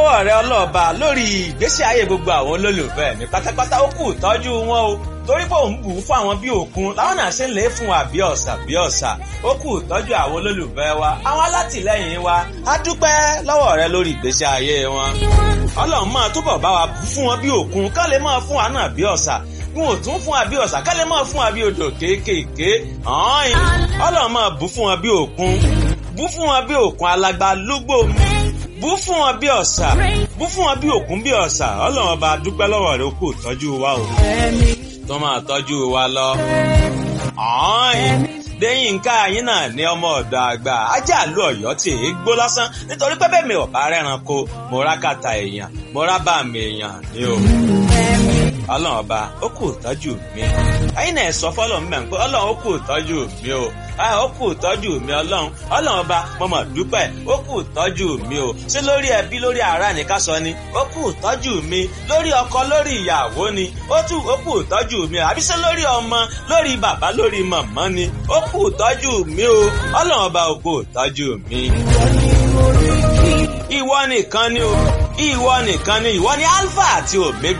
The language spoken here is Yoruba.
lọ́wọ́ rẹ ọlọ́ọ̀ba lórí ìgbésí ayé gbogbo àwọn olólùfẹ́ mi pátápátá ó kù tọ́jú wọn o torí pé òun bù ú fún àwọn bí òkun láwọn náà ṣe ń lè fún wa bí ọ̀sà bí ọ̀sà ó kù tọ́jú àwọn olólùfẹ́ wa àwọn alátìlẹ́yìn wa á dúpẹ́ lọ́wọ́ rẹ lórí ìgbésí ayé wọn ọlọ́run máa túbọ̀ bá wa fún wọn bí òkun ká lè máa fún wa náà bí ọ̀sà wọn ò tún fún wa bí ọ̀sà ká lè máa fún wa bí odò kéékèèké ọlọ́run máa bù fún wọn bí òkun bù fún wọn bí òkun alágbá lúgbò bù fún wọn bí ọ̀sà bù fún wọn bí òkun bí ọ̀sà ọlọ́run ọba dúpẹ́ lọ́wọ́ rẹ ó kù tọ́jú wa o tó máa tọ́jú wa lọ. Déyìnká yín náà ní ọmọ ọ̀dọ̀ àgbà ajá àlú ọ̀yọ́ tí èé gbó lásán nítorí pé bẹ́ẹ̀ mi ò bá rẹ́ran ko mo rá kàtà èèyàn mo rá bá mi èèyàn ni o. Ọlọ́run ọba ó kù tọ́jú mi. Ẹyin náà sọ fọ́lọ́ mi pé Ọlọ́run ó kù tọ́jú mi o. Ó kù tọ́jú mi Ọlọ́run. Ọlọ́run ọba mo mọ̀ dúpẹ́ ó kù tọ́jú mi o. Ṣé lórí ẹbí lórí ará ni ká sọ ni? Ó kù tọ́jú mi lórí ọkọ lórí ìyàwó ni. Ó tún ó kù tọ́jú mi àbí ṣé lórí ọmọ lórí bàbá lórí màmá ni. Ó kù tọ́jú mi o. Ọlọ́run ọba ó kù tọ́jú mi. Ìwọ nìkan ni o. Ìwọ nìkan ni ìwọ ni Alpha àti Omega.